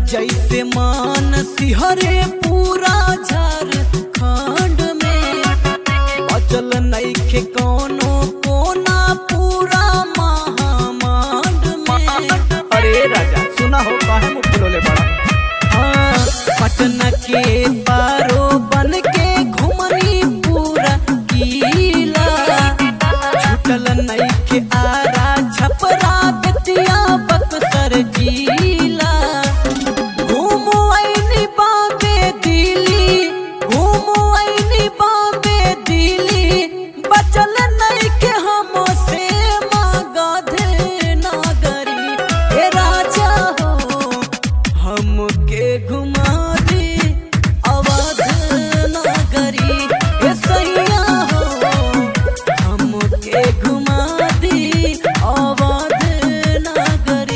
जैसे मान सिहरे पूरा झारखंड में बचल नइखे कोनो कोना पूरा महामांड में अरे राजा सुना हो काहे मुंह फुलोले बड़ा हाँ, पटना के पारो बन के घुमनी पूरा किला छूटल नइखे आरा छपरा बेतिया बक्सर जिला घूमू आईनी बॉम्बे दिल्ली घूमू आईनी बॉम्बे दिल्ली बचल नइखे हमसे मगध नगरी हे राजा हो हमके घुमा दे अवध नगरी हे सैया हो हमके घुमा दे अवध नगरी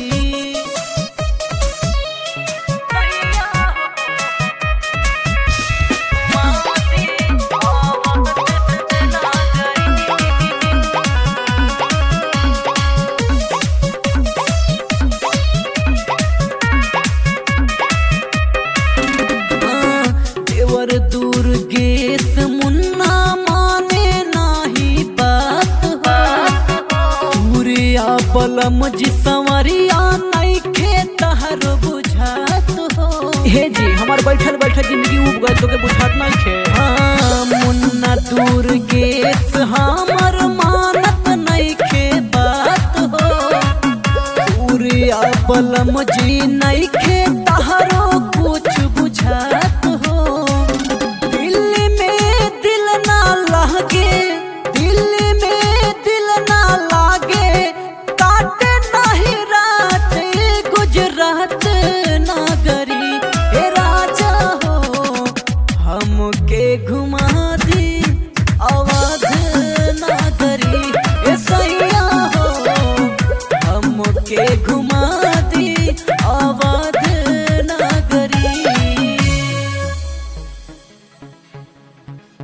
देवर दुर्गेश मुन्ना माने नाही बात हो सूर्या बलम जी संवरिया नइखे तहर बुझात हो हे जी हमार बैठल बैठल जिंदगी उब गए तो के बुझात नहीं खे हाँ, मुन्ना दुर्गेश हमर मानत नइखे बात हो सूर्या बलम जी नइखे